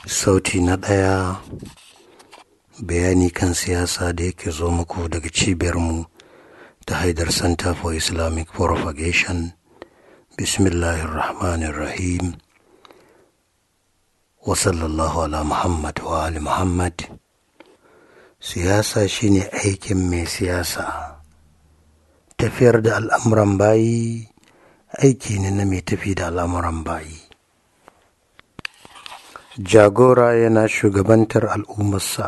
sauti na ɗaya bayani kan siyasa da yake zo muku daga cibiyarmu ta haidar center for islamic propagation bismillahirrahmanirrahim wa sallallahu ala muhammad wa ali muhammad siyasa shine aikin mai siyasa tafiyar da al'amuran bayi aiki ne na mai tafi da al'amuran bayi jagora yana shugabantar al'ummarsa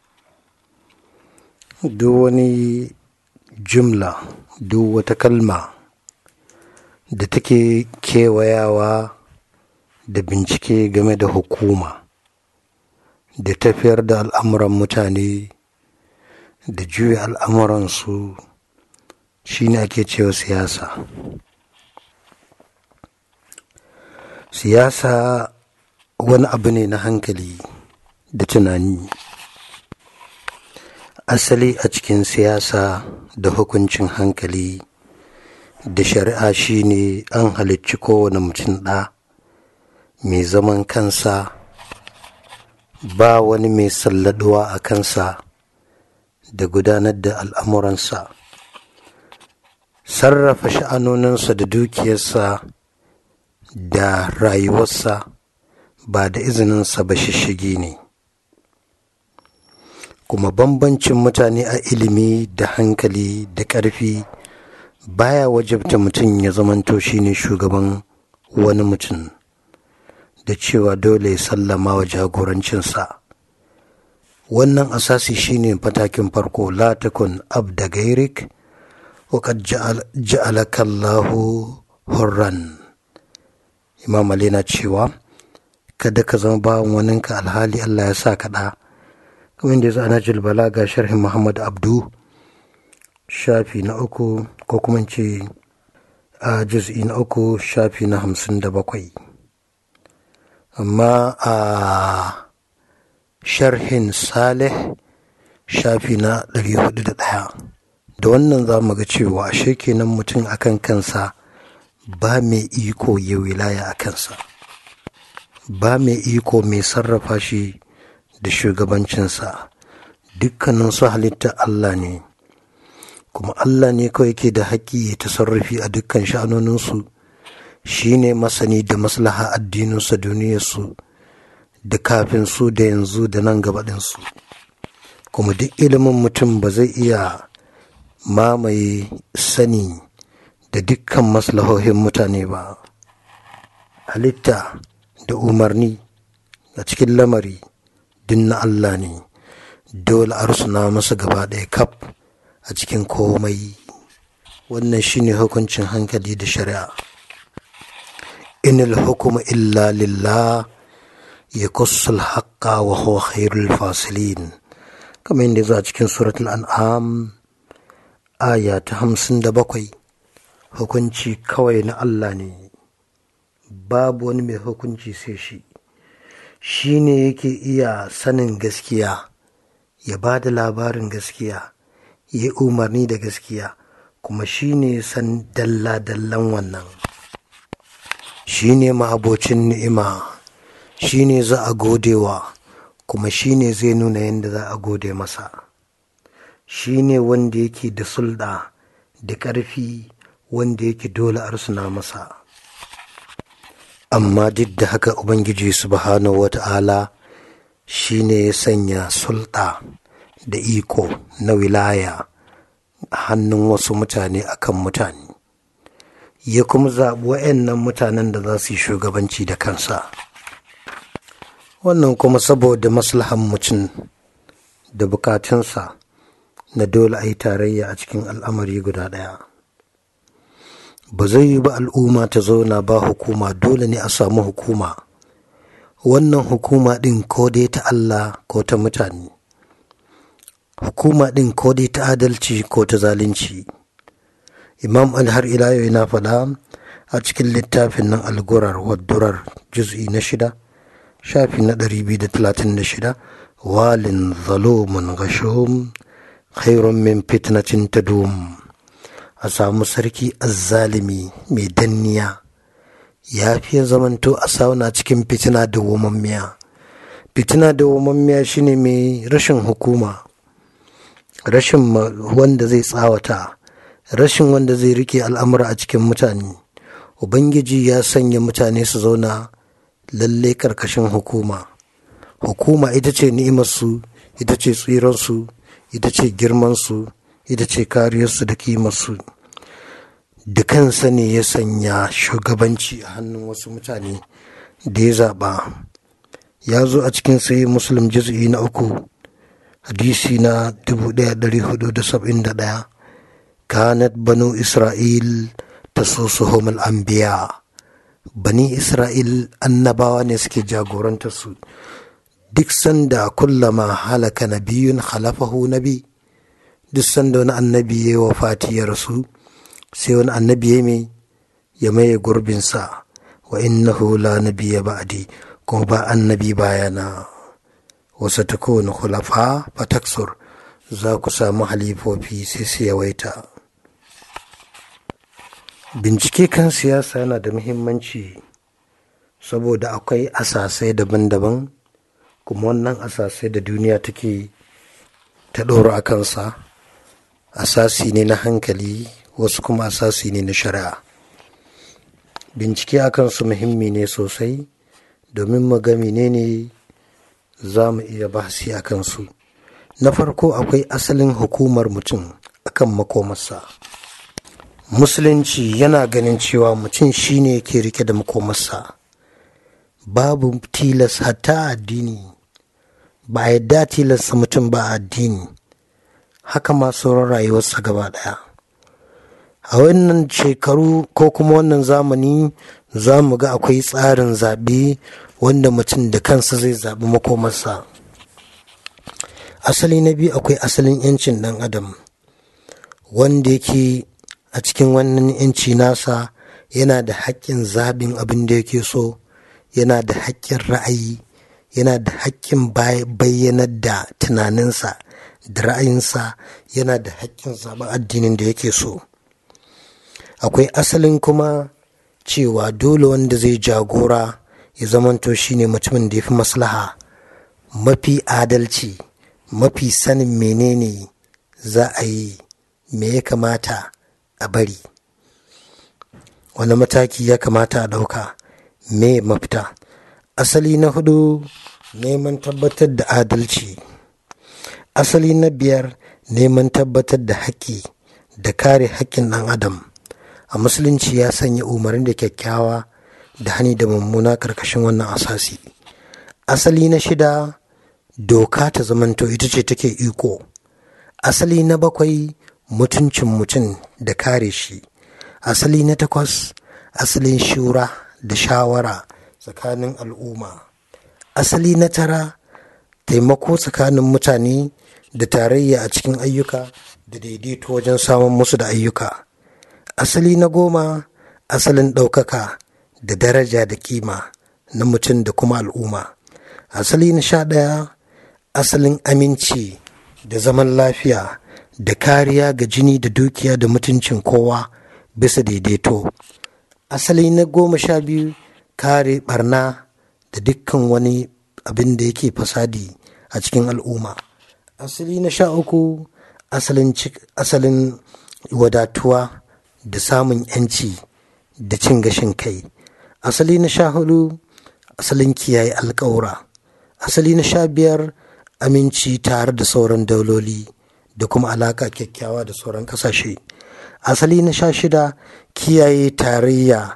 duk wani jumla duk wata kalma da take kewayawa da bincike game da hukuma da tafiyar da al'amuran mutane da juya al'amuransu shi ne ake cewa siyasa siyasa wani abu ne na hankali da tunani asali a cikin siyasa da hukuncin hankali da shari'a shine an halicci kowane mutum ɗa mai zaman kansa ba wani mai salladuwa a kansa da gudanar da al'amuransa sarrafa sha'anoninsa da dukiyarsa da rayuwarsa ba da izininsa ba shishigi ne kuma bambancin mutane a ilimi da hankali da ƙarfi baya wajabta mutum ya zamanto shine shugaban wani mutum da cewa dole ya sallama wa jagorancinsa wannan asasi shine fatakin farko la takun abda gairik وقد جعل جعلك الله hurran imam ali na cewa kada ka zama bawan waninka alhali Allah ya sa kaɗa kamar da ya zo ana bala ga sharhin muhammad abdu shafi na uku ko kuma ce a juz'i na uku shafi na hamsin da bakwai amma a sharhin saleh shafi na ɗari hudu da ɗaya da wannan za mu ga cewa ashe kenan mutum akan kansa ba mai iko ya wilaya a kansa ba mai iko mai sarrafa shi da shugabancinsa dukkanin su halitta Allah ne kuma Allah ne kawai ke da haƙƙi ya tasarrufi a dukkan sha'anoninsu shi ne masani da maslaha addininsa duniyarsu da kafin su da yanzu da nan gabaɗinsu kuma duk ilimin mutum ba zai iya mamaye sani da dukkan maslahohin mutane ba halitta da umarni a cikin lamari din na Allah ne dole a rusuna masa gaba ɗaya kaf a cikin komai wannan shine hukuncin hankali da shari'a inil hukuma illa lillah ya kusur haƙƙa wa huwa khairul fasilin kamar yadda za a cikin suratul an'am aya ta hamsin da bakwai hukunci kawai na Allah ne babu wani mai hukunci sai shi shi ne yake iya sanin gaskiya ya ba da labarin gaskiya ya yi umarni da gaskiya kuma shi ne san dalla-dallan wannan shi ne ma'abocin ni'ima shi ne za a godewa kuma shi ne zai nuna yadda za a gode masa shi ne wanda yake da sulɗa da ƙarfi wanda yake dole arsuna masa amma duk da haka ubangiji subhanahu wata'ala shi ne ya sanya sulɗa da iko na wilaya a hannun wasu mutane akan mutane ya kuma zaɓi wa'annan mutanen da za su yi shugabanci da kansa wannan kuma saboda maslahan mutum da bukatunsa na dole a yi tarayya a cikin al'amari guda ɗaya ba zai yi ba al'umma ta zauna ba hukuma dole ne a samu hukuma wannan hukuma ɗin ko dai ta Allah ko ta mutane hukuma ɗin ko dai ta adalci ko ta zalunci imam har ila yau yana faɗa a cikin littafin nan algurar waddurar juz'i na shida shafi na ɗari biyu da talatin da shida walin zalumun gashom khairun min fitnatin tadum a samu sarki azzalimi mai danniya ya fiye zamanto a sauna cikin fitina da womammiya fitina da wamammiya shine mai rashin hukuma rashin wanda zai tsawata rashin wanda zai rike al'amura a cikin mutane ubangiji ya sanya mutane su zauna lalle karkashin hukuma hukuma ita ce ni'imarsu ita ce tsiransu ita ce girmansu ita ce kariyarsu da kimarsu da kansa ne ya sanya shugabanci a hannun wasu mutane da ya zaɓa ya zo a cikin sai muslim juz'i na uku hadisi na 1471 kanat banu isra'il ta sosuhum al'ambiya bani isra'il annabawa ne suke jagorantar su duk sanda kullama halaka nabiyun khalafahu nabi duk sanda wani annabi ya wa fati ya rasu sai wani annabi ya mai ya maye gurbinsa wa innahu la nabiyya ba'di kuma ba annabi bayana wasu ta kowane hulafa fataksur za ku samu halifofi sai su yawaita bincike kan siyasa yana da muhimmanci saboda akwai asasai daban-daban kuma wannan asasai da duniya take ta ɗora a kansa asasi ne na hankali wasu kuma asasi ne na shari'a bincike akan su muhimmi ne sosai domin mu ga menene za mu iya bahasi a kansu na farko akwai asalin hukumar mutum akan makomarsa musulunci yana ganin cewa mutum shine ke rike da makomarsa babu tilas hatta addini ba a yadda tilasta mutum ba a addini haka ma sauran rayuwarsa gaba daya a wannan shekaru ko kuma wannan zamani za mu ga akwai tsarin zaɓe wanda mutum da kansa zai zaɓi makomarsa asali na biyu akwai asalin 'yancin ɗan adam wanda yake a cikin wannan 'yanci nasa yana da haƙƙin zaɓin abin da yake so yana da haƙƙin ra'ayi yana da haƙƙin bayyanar da tunaninsa da ra'ayinsa yana da haƙƙin zaɓen addinin da yake so akwai asalin kuma cewa dole wanda zai jagora ya zamanto shine mutumin da ya fi maslaha mafi adalci mafi sanin menene za a yi me ya kamata a bari wani mataki ya kamata a ɗauka me mafita asali na hudu neman tabbatar da adalci asali na biyar neman tabbatar da haƙƙi da kare haƙƙin ɗan adam a musulunci ya sanya umarni da kyakkyawa da hani da mummuna ƙarƙashin wannan asasi asali na shida doka ta zamanto ita ce take iko asali na bakwai mutuncin mutum da kare shi asali na takwas asalin shura da shawara tsakanin al'umma asali na tara taimako tsakanin mutane da tarayya a cikin ayyuka da daidaito wajen samun musu da ayyuka asali na goma asalin ɗaukaka da daraja da kima na mutum da kuma al'umma asali na sha ɗaya asalin aminci da zaman lafiya da kariya ga jini da dukiya da mutuncin kowa bisa daidaito asali na goma sha biyu kare barna da dukkan wani abin da yake fasadi a cikin al'umma asali na sha uku asalin, asalin wadatuwa da samun yanci da cin gashin kai asali na sha hudu asalin kiyaye alkawura asali na sha biyar aminci tare da sauran dauloli da kuma alaka kyakkyawa da sauran kasashe asali na sha shida kiyaye tarayya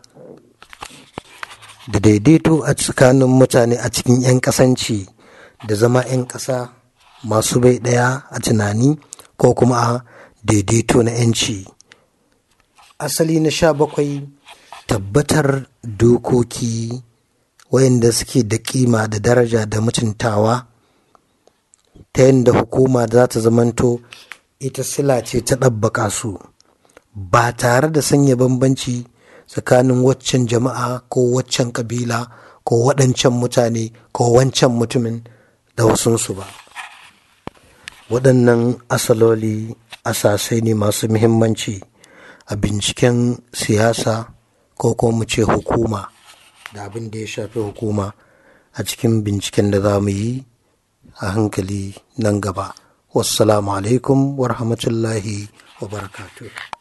da daidaito a tsakanin mutane a cikin 'yan kasanci da zama 'yan ƙasa masu bai ɗaya a tunani ko kuma a daidaito na 'yanci asali na sha bakwai tabbatar dokoki wayanda suke da kima da daraja da mutuntawa ta yadda hukuma za ta zamanto ita sila ce ta ɗabbaka su ba tare da sanya bambanci tsakanin waccan jama'a ko waccan kabila ko waɗancan mutane ko wancan mutumin da wasunsu ba waɗannan asaloli asasai ne masu muhimmanci a binciken siyasa ko kuma mu ce hukuma da abin da ya shafi hukuma a cikin binciken da za mu yi a hankali nan gaba wassalamu alaikum wa rahmatullahi wa barakatuh